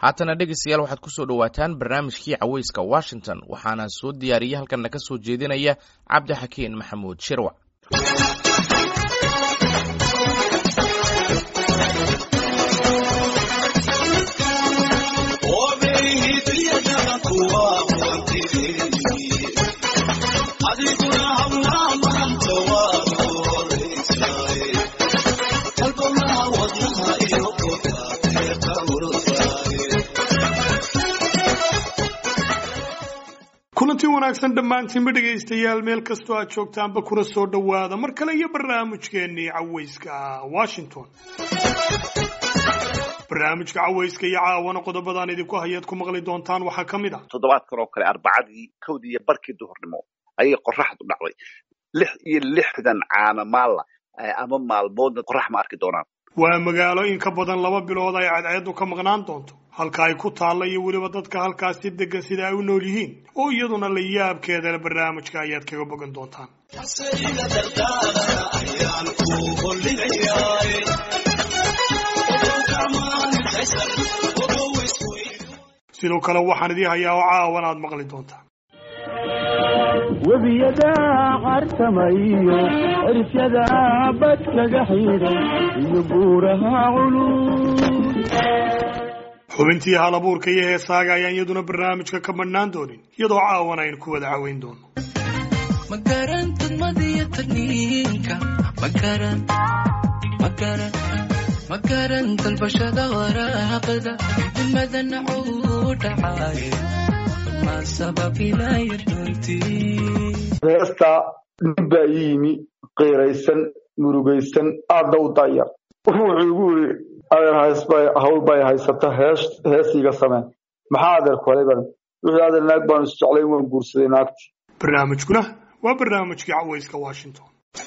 haatana dhegeystayaal waxaad kusoo dhowaataan barnaamijkii caweyska washington waxaana soo diyaariyey halkanna ka soo jeedinaya cabdi xakiin maxamuud shirwac kulanti wanaagsan dhammaantiinba dhegaystayaal meel kastoo aad joogtaanba kuna soo dhowaada mar kale iyo barnaamijkeennii caweyska washington barnaamijka caweyska iyo caawana qodobadaan idinku hayaad ku maqli doontaan waxaa ka mid ah toddobaadkan oo kale arbacadii kowdii iyo barkii duhurnimo ayay qoraxdu dhacday lix iyo lixdan caana maalla ama maalmoodna qorax ma arki doonaan waa magaalo in ka badan laba bilood ay cadceedu ka maqnaan doonto halka ay ku taalla iyo weliba dadka halkaasi degan sida ay u nool yihiin oo iyaduna la yaabkeedale barnaamijka ayaad kaga bogan doontaan sidoo kale waxaan idii hayaa oo caawan aad maqli doontaan webiyada cartamayo cirfyada badkaga xidhay iyo buuraha culus xubintii hal abuurka iyo heesaaga ayaan iyaduna barnaamijka ka madhnaan doonin iyadoo caawan aynu ku wada caweyn doono magaran tadmadiyo tagniinka magaran magaran magaran dalbashada waraaqda nimadana cuu dhacay ma sababilaya runtii heesta nin baa ii yimi qiiraysan murugaysan aadna u dayar wuxuu igu yiri adeer hawl bay haysata hees heesiga sameen maxaa adeer kolay baan wixii adeer naag baanu isjeclay waan guursaday naagti barnaamijkuna waa barnaamijkii caweyska washington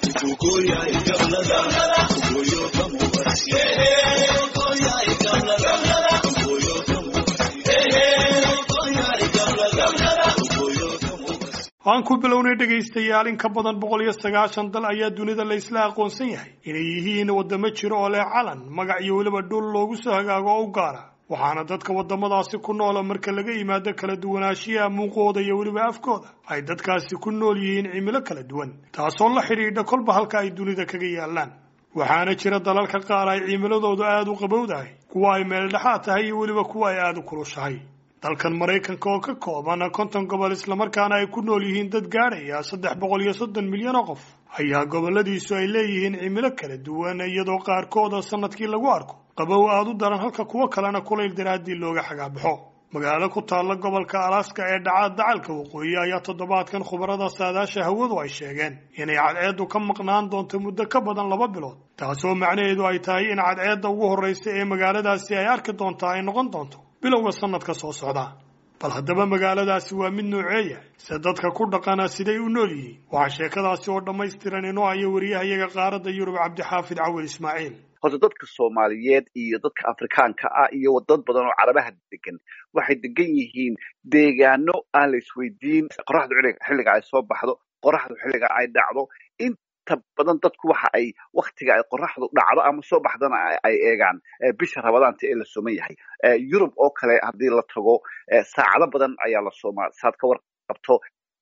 aan ku bilownay dhegaystayaal in ka badan boqol iyo sagaashan dal ayaa dunida la isla aqoonsan yahay inay yihiin waddamo jiro oo leh calan magac iyo weliba dhul loogu soo hagaago oo u gaara waxaana dadka waddamadaasi ku noola marka laga yimaado kala duwanaanshiyaha muuqooda iyo weliba afkooda ay dadkaasi ku nool yihiin cimilo kala duwan taasoo la xidhiidha kolba halka ay dunida kaga yaallaan waxaana jira dalalka qaar ay cimiladoodu aada u qabowdahay kuwa ay meeldhexaad tahay iyo weliba kuwa ay aada u kulushahay dalkan maraykanka oo ka kooban konton gobol islamarkaana ay ku nool yihiin dad gaadhaya saddex boqol iyo soddon milyan oo qof ayaa goboladiisu ay leeyihiin cimilo kala duwan iyadoo qaarkooda sanadkii lagu arko qabow aada u daran halka kuwo kalena kulayl daraaddii looga xagaabaxo magaalo ku taalla gobolka alaska ee dhacaad dacalka waqooyi ayaa toddobaadkan khubarada saadaasha hawadu ay sheegeen inay cadceeddu ka maqnaan doonto muddo ka badan laba bilood taasoo macnaheedu ay tahay in cadceedda ugu horraysa ee magaaladaasi ay arki doontaa ay noqon doonto bilowga sanadka soo socda bal haddaba magaaladaasi waa mid nooceeya se dadka ku dhaqana siday u nool yihiin waxaa sheekadaasi oo dhammaystiran inoo haya wariyahayaga qaaradda yurub cabdixaafid cawil ismaaciil horta dadka soomaaliyeed iyo dadka afrikaanka ah iyo dad badan oo carabaha degan waxay degan yihiin deegaano aan la isweydiin qoraxdu xilliga ay soo baxdo qoraxdu xilliga ay dhacdo inta badan dadku waxa ay waktiga ay qoraxdu dhacdo ama soo baxdana ay eegaan bisha rabadaanta ee la sooman yahay yurub oo kale haddii la tago saacado badan ayaa la soomaa saad ka warqabto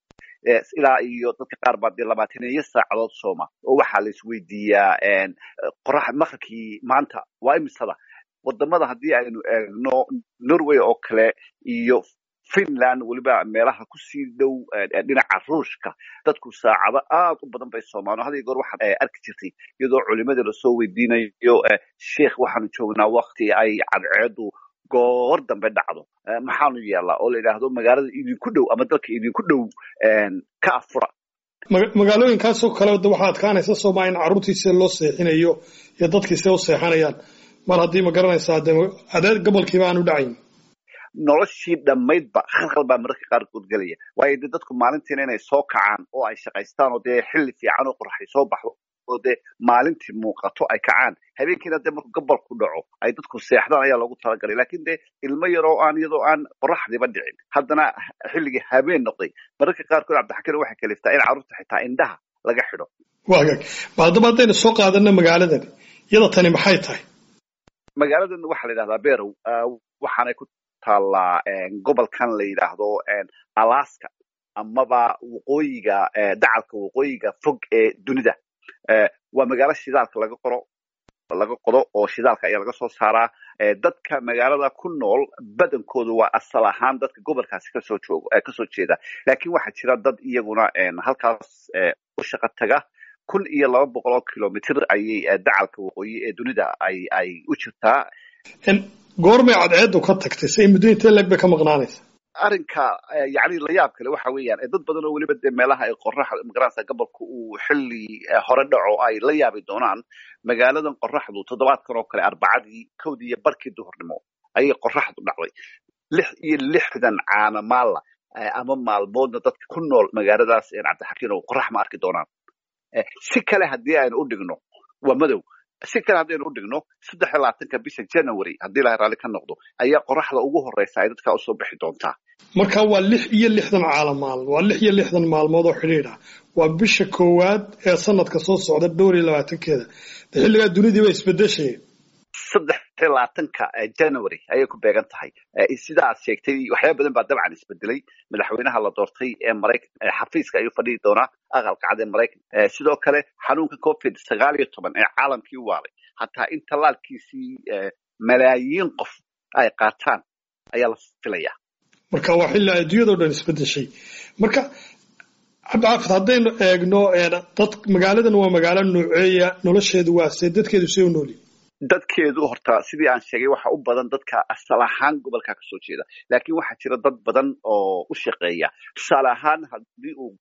ilaa iyo dadka qaar baa dee labaataniyo saacadood sooma oo waxaa la isweydiiyaa qorax maqribkii maanta waa imisada wadamada haddii aynu eegno norway oo kale iyo finland weliba meelaha kusii dhow dhinaca ruushka dadku saacado aad u badan bay soomaan o hadiyo goor waxaad arki jirtay iyadoo culimadii lasoo weydiinayo sheikh waxaanu joognaa wakti ay cadceedu goor dambe dhacdo maxaanu yeelaa oo la yidhaahdo magaalada idinku dhow ama dalka idinku dhow ka afura magaalooyinkaasoo kale waxaa adkaanaysa sooma in carruurtiisa loo seexinayo iyo dadkiise u seexanayaan mar haddii ma garanaysaa de adeer gobolkiiba aan u dhacayn noloshii dhammaydba khalkhal baa mararka qaarkood gelaya waayo dee dadku maalintiina inay soo kacaan oo ay shaqaystaan oo dee xilli fiican oo qoraxay soo baxdo oo dee maalintii muuqato ay kacaan habeenkiina dee markuu gabalku dhaco ay dadku seexdaan ayaa loogu talagalay lakin dee ilmo yar oo aan iyadoo aan qoraxdiiba dhicin haddana xilligii habeen noqday mararka qaarkood cabdixakiin waxay kaliftaa in carruurta xitaa indhaha laga xidho wagaag ba haddaba haddaynu soo qaadano magaaladan iyada tani maxay tahay magaaladan waxaa la yidhahdaa berow waxaanay ku taallaa gobolkan la yidhaahdo alaska amaba waqooyiga dacalka waqooyiga fog ee dunida waa magaalo shidaalka laga qoro laga qodo oo shidaalka ayaa laga soo saaraa dadka magaalada ku nool badankoodu waa asal ahaan dadka gobolkaasi kasoo joogo kasoo jeeda laakiin waxaa jira dad iyaguna halkaas u shaqo taga kun iyo laba boqol oo kilomitr ayay dacalka waqooyi ee dunida ay ay u jirtaa goormay cadceedu ka tagtay say muddo intee leeg bay ka maqnaanaysa arrinka yani la yaab kale waxa weeyaan dad badan oo weliba dee meelaha ay qoraxda magaranaysa gobolka uu xilli hore dhaco ay la yaabi doonaan magaaladan qoraxdu toddobaadkan oo kale arbacadii kowdii iyo barkii duhurnimo ayay qoraxdu dhacday lix iyo lixdan caana maalla ama maalmoodna dadka ku nool magaaladaas cabdixakiin oo qorax ma arki doonaan si kale haddii aynu u dhigno waa madow si kale haddaynu u dhigno saddex iyo labaatanka bisha january haddii ilahay raalli ka noqdo ayaa qoraxda ugu horeysa ay dadka usoo bixi doontaa marka waa lix iyo lixdan caala maalin waa lix iyo lixdan maalmood oo xidhiidh ah waa bisha koowaad ee sanadka soo socda dhowr iyo labaatankeeda de xilligaa dunidii ba isbedeshayeen saddex iyo labaatanka january ayay ku beegan tahay sida aad sheegtay waxyaaba badan baa dabcan isbedelay madaxweynaha la doortay ee maraykan xafiiska ayuu fadhihi doonaa aqalka cad ee maraykan sidoo kale xanuunka covid sagaal iyo toban ee caalamkii u waalay hataa in tallaalkiisii malaayiin qof ay qaataan ayaa la filayaa marka waa xilli adduunyadao dhan isbedeshay marka cabdixaafid haddaynu eegno dad magaaladan waa magaalo nooceeya nolosheedu waa see dadkeedu see u noolyi dadkeedu horta sidii aan sheegay waxa u badan dadka asal ahaan gobolka kasoo jeeda laakiin waxaa jira dad badan oo u shaqeeya tusaale ahaan haddii uu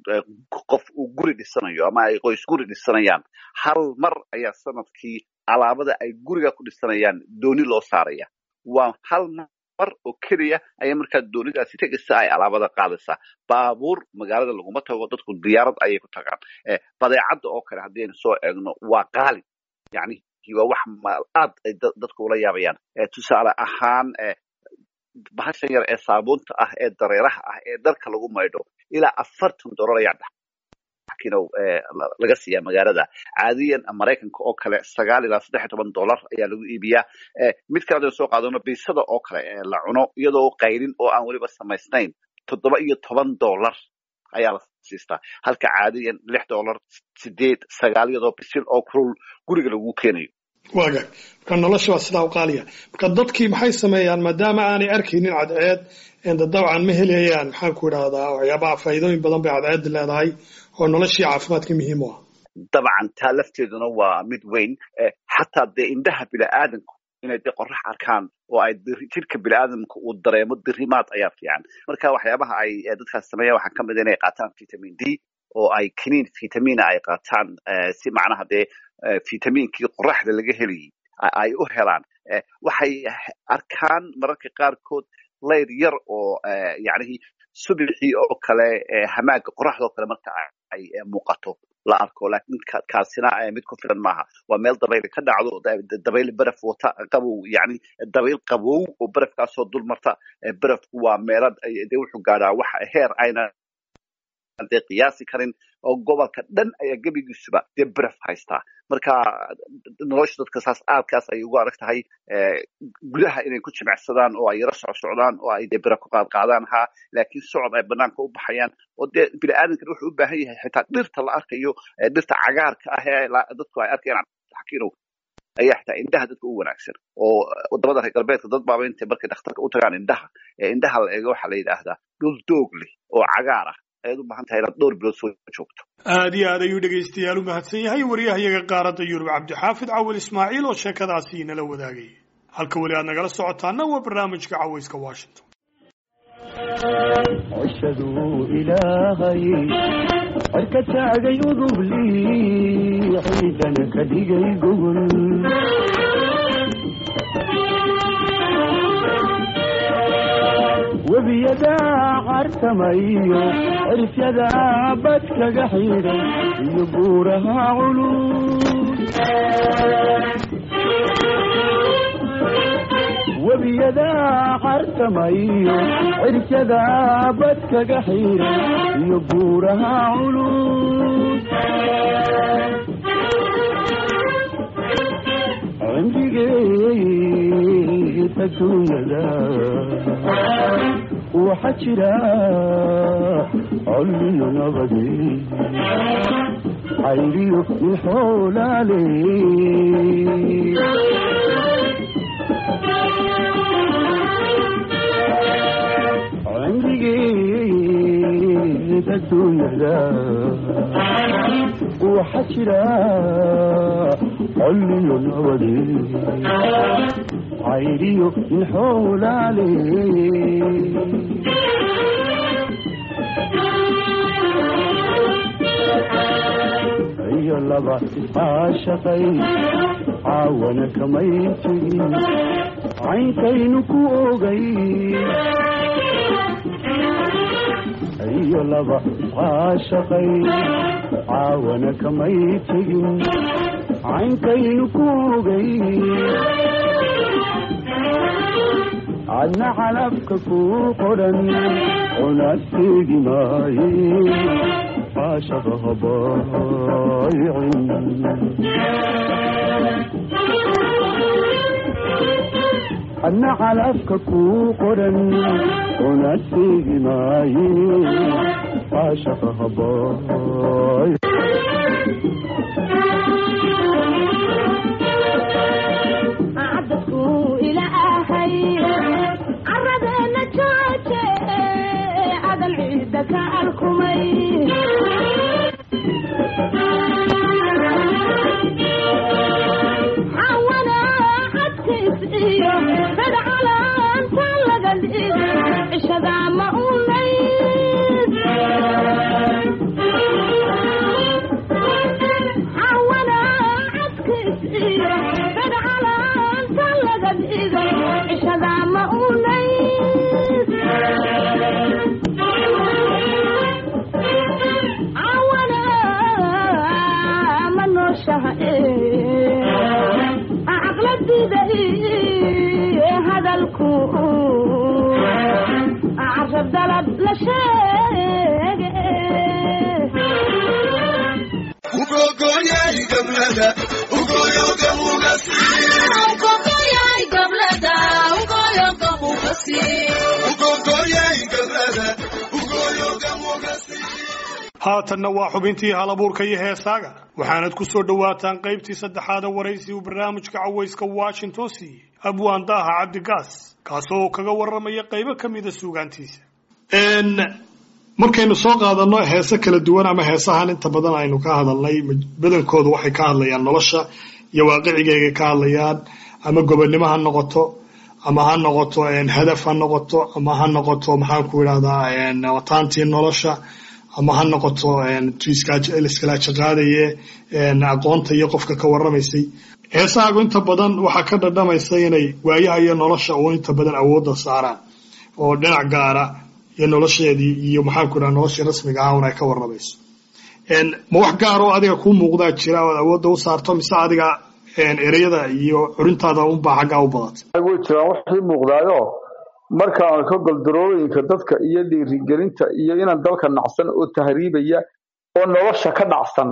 qof uu guri dhisanayo ama ay qoys guri dhisanayaan hal mar ayaa sanadkii alaabada ay guriga ku dhisanayaan dooni loo saaraya waa hal mar oo keliya ayaa markaa doonidaasi tegaysa ay alaabada qaadaysaa baabuur magaalada laguma tago dadku diyaarad ayay ku tagaan badeecadda oo kale haddii aynu soo eegno waa qaali yani waa wax aad ay dadku ula yaabayaan tusaale ahaan bahashan yar ee saabuunta ah ee dareeraha ah ee dharka lagu maydho ilaa afartan dolar ayaa dhaxkinow laga siiyaa magaalada caadiyan maraykanka oo kale sagaal ilaa saddex iyo toban dollar ayaa lagu iibiyaa mid kale hadaynu soo qaadano biisada oo kale la cuno iyadoo qaylin oo aan weliba samaysnayn toddoba iyo toban dollar ayaa la siistaa halka caadiyan lix dollar sideed sagaal iyadoo bisil oo kulul guriga lagu keenayo waagaag marka nolosha waa sidaa u qaaliya marka dadkii maxay sameeyaan maadaama aanay arkaynin cadceed dabcan ma helayaan maxaan ku idhahdaa waxyaabaha faa'iidooyin badan bay cadceedda leedahay oo noloshii caafimaadka muhiim u ah dabcan taa lafteeduna waa mid weyn xataa dee indhaha bini'aadanku inay dee qorax arkaan oo ay jidhka bini'aadamka uu dareemo dirimaad ayaa fiican marka waxyaabaha ay dadkaas sameeyaan waxaa kamid inay qaataan vitamin d oo ay kiniin vitamina ay qaataan si macnaha dee vitamiinkii qoraxda laga helayay ay u helaan waxay arkaan mararka qaarkood layr yar oo yacnihii subixii oo kale hamaaga qoraxda oo kale marka ay muuqato la arko laakiin kaasina mid ku filan maaha waa meel dabayl ka dhacdo dabayl baraf wata qabow yani dabayl qabow oo barafkaasoo dul marta barafku waa meelo dee wuxuu gaadhaa wax heer ayna dee qiyaasi karin oo gobolka dhan ayaa gebigiisuba dee baraf haystaa marka nolosha dadka saas aadkaas ay ugu adag tahay gudaha inay ku jimicsadaan oo ay yaro socsocdaan oo ay dee baraf ku qaadqaadaan ha laakiin socod ay banaanka u baxayaan oo dee bini'aadamkan wuxuu u baahan yahay xitaa dhirta la arkayo dhirta cagaarka ah ee dadku ay arkayaan xakiinow ayaa xitaa indhaha dadka u wanaagsan oo wadamada reer galbeedka dad baaba intay markay dhakhtarka u tagaan indhaha ee indhaha la eego waxaa la yidhaahdaa dhul doog leh oo cagaar ah ayaad u baahan tahay inaad dhowr bilood soo joogto aad iyo aad ayuu dhegaystayaal u mahadsan yahay wariyahayaga qaaradda yurub cabdixaafid cawil ismaaciil oo sheekadaasi inala wadaagay halka weli aad nagala socotaana waa barnaamijka cawayska washington cishaduu ilaahay cirka taagay udublii ciidana ka dhigay gogol webiyadaa cartamayo cirifyadaa badkaga xidhay iyo buuraha culus webiyadaa cartamayo cirifyadaa badkaga xidhay iyo buuraha culus cimrigeed adduunyada waxaa jira colliyo nabade cayriyo min xoolaale cimrigeed adduunyada waxaa jira colliyo nabade cayriyo min xoolaale iyo laba iscaashaqay caawana kamay tegin caynkaynu ku ogay iyo laba iscaashaqay caawana kamay tegin caynkaynu ku ogay cadna calabka ku qoran cunaad teegi maaye caashaqa habaayicin cadna calabka ku qoran cunaad teegi maaye caashaqa habaay cadadku ilaahay caradeena jooje cadal ciidda ka alkumay xawana cadkiis iyo dadcalaanta laga dhig cishada ma unayd xawana cadkiis iyo dadcalaanta laga dhigay cishada ma unayd cawana ma nooshaha caqladida hadalku carab dalab la sheege haatanna waa xubintii halabuurka iyo heesaaga waxaanad ku soo dhowaataan qaybtii saddexaada waraysi uu barnaamijka cawayska washington siiyey abwaan daaha cabdigaas kaasoo kaga warramaya qaybo ka mida suugaantiisa markaynu soo qaadanno heese kala duwan ama heesahan inta badan aynu ka hadalnay badankoodu waxay ka hadlayaan nolosha iyo waaqicigeega ka hadlayaan ama gobonnimo ha noqoto ama ha noqoto hadaf ha noqoto ama ha noqoto maxaan ku idhahdaa wataantii nolosha ama ha noqoto liskala jaqaadaye aqoonta iyo qofka ka warramaysay heesahaagu inta badan waxaa ka dhadhamaysa inay waayaha iyo nolosha uu inta badan awoodda saaraan oo dhinac gaara iyo nolosheedii iyo maxaan ku idhaha noloshii rasmiga ah un ay ka warramayso ma wax gaar oo adiga kuu muuqdaa jira ood awoodda u saarto mise adiga ereyada iyo curintaada unbaa xaggaa u badatay way jiraan waxii muuqdaayo markaan ka goldarooyinka dadka iyo dhiirigelinta iyo inaan dalka nacsan oo tahriibaya oo nolosha ka dhacsan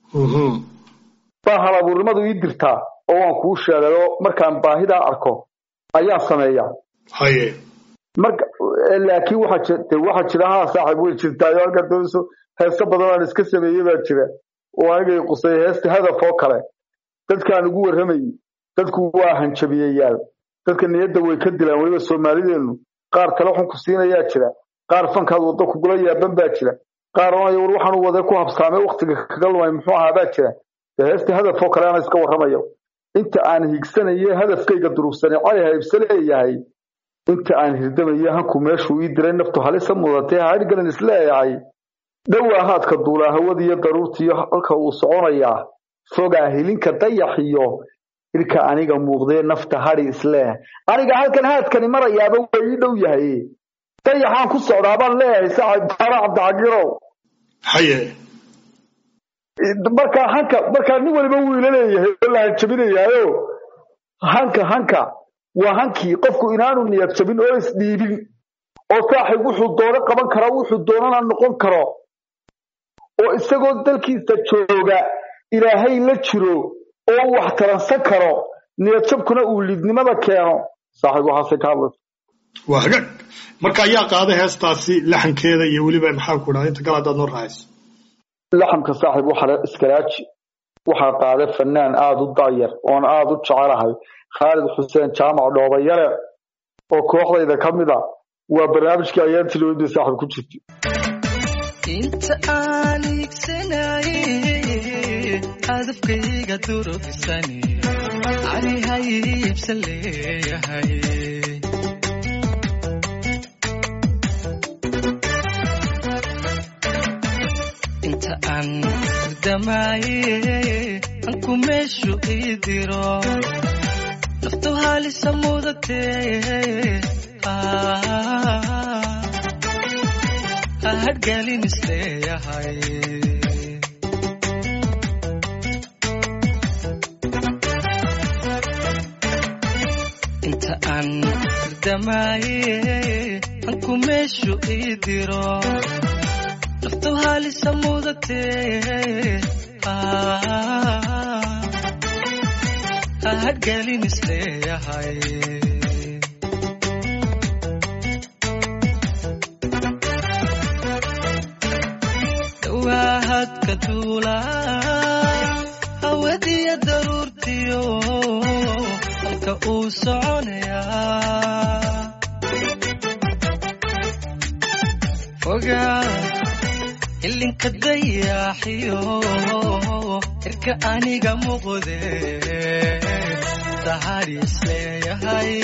baa halabuurnimadu ii dirtaa oo waan kuu sheegayo markaan baahidaa arko ayaan sameeyaa haye marka laakiin waxaa ji- dee waxaa jira haa saaxiib way jirtaayo halka doonayso heeso badan aan iska sameeyey baa jira oo anigay qusay heesta hadaf oo kale dadkaan ugu warramayay dadku waa hanjabiyayaal dadka niyadda way ka dilaan weliba soomaalideenu qaar tale xun ku siinayaa jira qaar fankaad waddo kugula yaaban baa jira qaar oonaya war waxaan u waday ku habsaamay waktiga kaga lumay muxuu ahaa baa jira dee heesta hadaf oo kale ana iska warramayo inta aan higsanaye hadafkayga durugsanay cali haybse leeyahay inta aan hirdamaye hanku meeshuu ii diray naftu halisa mudatay haadhgalan isleeyahay dhowaa haadka duulaa hawadiyo daruurtiyo halka uu soconayaa fogaa hilinka dayaxiyo ilka aniga muuqdee nafta hadhi isleeh aniga halkan haadkani marayaaba waa ii dhow yahay dayaxaan ku socdaa baan leeyahay saaxib baara cabdixagirow haye markaa hanka markaa nin waliba wuu ila leeyahay oo la hanjabinayaayo hanka hanka waa hankii qofku inaanu niyad jabin oo isdhiibin oo saaxib wuxuu doono qaban kara wuxuu doonana noqon karo oo isagoo dalkiisa jooga ilaahay la jiro oo wax taransan karo niyad jabkuna uu liidnimada keeno saaxiib waxaasay ka hadlaysa waa hagaag marka ayaa qaaday heestaasi laxankeeda iyo weliba maxaa ku dhaha inta kale haddaad noo raacayso laxamka saaxiib waxaa iskaraaji waxaa qaaday fanaan aada u daayar oon aada u jecelahay khaalid xuseen jaamac dhoobayare oo kooxdayda ka mid a waa barnaamijkii ayaantii lowdii saaxiib ku jirtay inta aan iigsanaye hadafkayga durufisani ani hayiibsan leeyahay inta aan hurdamaaye anku meeshu ii diro naftu halisa mudatee hadgelin isleeyahay inta aan hurdamaaye anku meeshu ii diro naftu halisa mudatee hadgelin isleeyahay waahadka duula hawadiya daruurtiyo halka uu soconayaa fogaa ilinka dayaaxiyo irka aniga muuqde sahariis leeyahay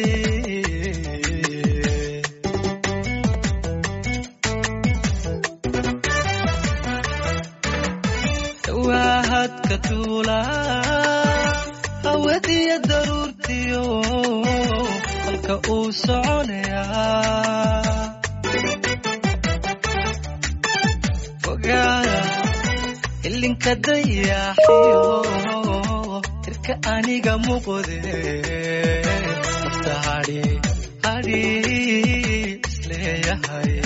waahadka duula hawadiya daruurtiyo halka uu soconayaa fogaada ilinka dayaaxiyo irka aniga muuqde nafta hadhi hadhi isleeyahay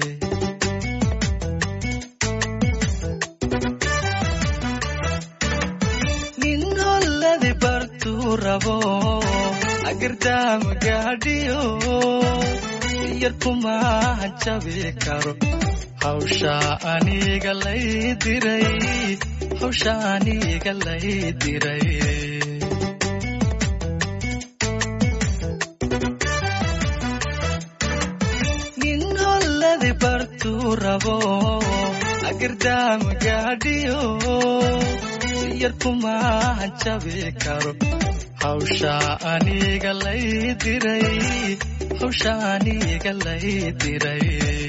nin holladi bartuu rabo agirdaama gaadhiyo yar kumaahan jabi karo hawsha aniga lay diray hawsha aniga lay diray nin holladi bartuu rabo agirdaama gaadhiyo yar kumaahan jabi karo hawsha aniga lay diray hawsha aniga lay diray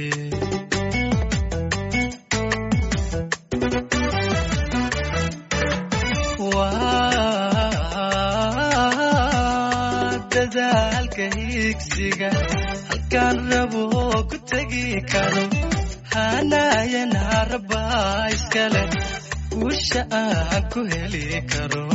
waa dadaalka higsiga halkaan rabo ku tegi karo hanayana rabaa iskale guusha aan ku heli karo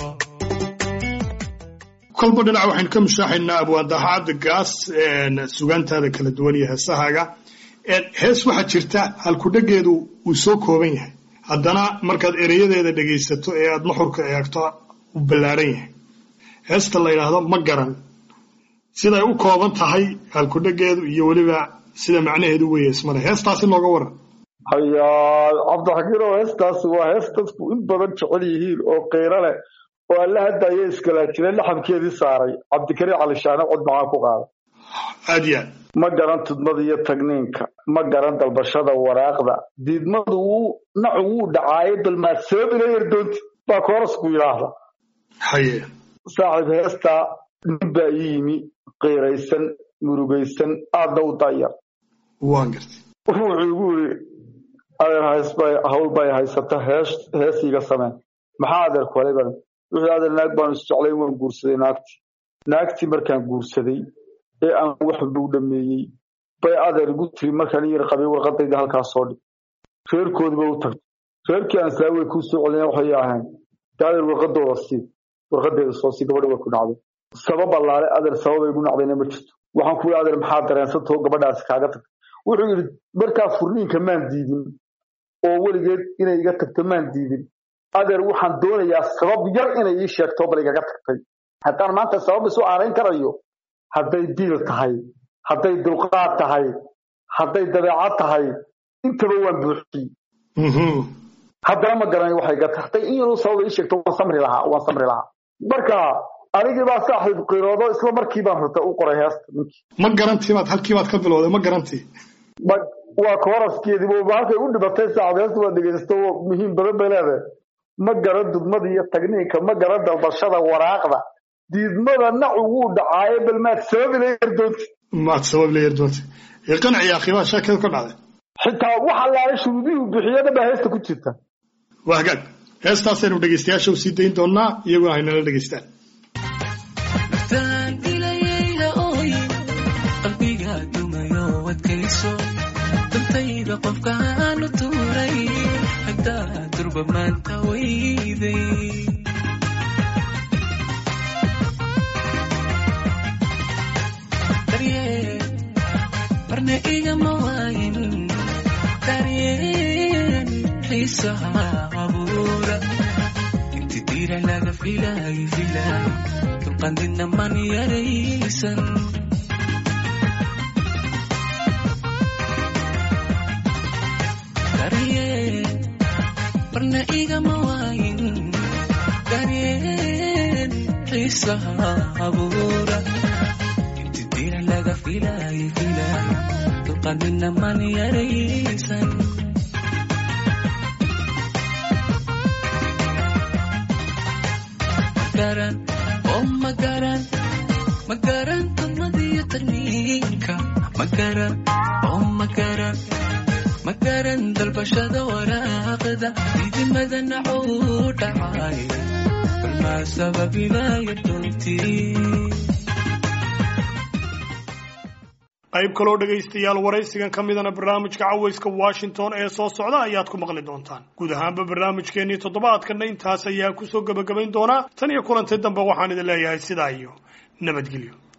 kolba dhinac waxaynu ka mushaaxaynaa abwaandahaada gaas sugaantaada kala duwan iyo heesahaaga hees waxaa jirta halkudhegeedu uu soo kooban yahay haddana markaad ereyadeeda dhegaysato ee aad nuxurka eegto uu ballaaran yahay heesta la yidhaahdo ma garan siday u kooban tahay halkudhegeedu iyo weliba sida macnaheedu weeye ismale heestaasi nooga waran hayaa cabdixakiin oo heestaasi waa hees dadku in badan jecel yihiin oo qiiro leh oo alla haddaaya iskalaajire laxamkeedii saaray cabdikariim cali shaane cod maxaa ku qaada aad iyo aad ma garan tudmada iyo tagniinka ma garan dalbashada waraaqda diidmadu wuu nacu wuu dhacaaye balmaad sabab ila yardoonti baa koorasku yidhaahda haye saaxiib heestaa nin baa ii yimi qiiraysan murugaysan aadna u daayar waan gartay wuxuu igu yidhi adeer haysbay hawl bay haysata hees heesiiga sameen maxaa adeer kuhelay baan wuxuu adeer naag baanu isjeclayn waan guursaday naagtii naagtii markaan guursaday ee aan wax walba u dhameeyey bay adeer igu tiri markaan iyar qabay warqadayda halkaas soo dhig reerkoodiba u tagtay reerkii aan saawey kuu soo celina waxay ahayn de adeer warqadooda sii warqadeeda soo sii gabadha way ku nacday sabab allaale adeer sababay igu nacdayna ma jirto waxaan ku yidhi adeer maxaa dareensantao gabadhaasi kaaga tagtay wuxuu yidhi markaa furniinka maan diidin oo weligeed inay iga tagto maan diidin adeer waxaan doonayaa sabab yar inay ii sheegto bal igaga tagtay haddaan maanta sabab isu aanayn karayo hadday diil tahay hadday dulqaad tahay hadday dabeecad tahay intaba waan buuxiyey haddana ma garanayo waxay gata hadday in yaruu sabab ii sheegto waan samri lahaa waan samri lahaa marka anigii baa saaxiib qiroodo isla markii baan rata u qoray heesta ninkii ma garantii baad halkii baad ka bilowday ma garantii ma waa kooraskeedii ba halkay u dhibatay saacad heesta waa dhegaysto muhiim badan bay leedahay ma garan dudmada iyo tagniinka ma garan dalbashada waraaqda diidmada nacu wuu dhacaaye bal maad sababi la yardoonti maad sabab la yardoontay ee qanciya akhi baa sheekada ka dhacday xitaa wax allaale shuruudihii bixiyana baa heesta ku jirta waa hagaag heestaasaynu dhegaystayaasha u sii dayn doonaa iyaguna haynala dhegaystaan naftaan ilayayda ooyin qalbiga dumayo wadkayso dantayda qofkaanu tuuray haddaa durba maanta weyday daryeel marna igama waayin daryeel xiisaha abuura inti dira laga filaay filaay dulqandina man yaraysan daryeel marna igama waayin daryeel xiisaha abuura inti dira laga filaay filaay dulqandina man yaraysan magaran oo magaran magaran dulmadiyo tarniinka magaran oo magaran magaran dalbashada waraaqda idimada nacuu dhacay balmaa sababilayo dhuntii qayb kaloo dhegaystayaal waraysigan ka midana barnaamijka cawayska washington ee soo socda ayaad ku maqli doontaan guud ahaanba barnaamijkeennii toddobaadkanna intaas ayaa kusoo gebagabayn doonaa tan iyo kulantay dambe waxaan idin leeyahay sidaa iyo nabadgelyo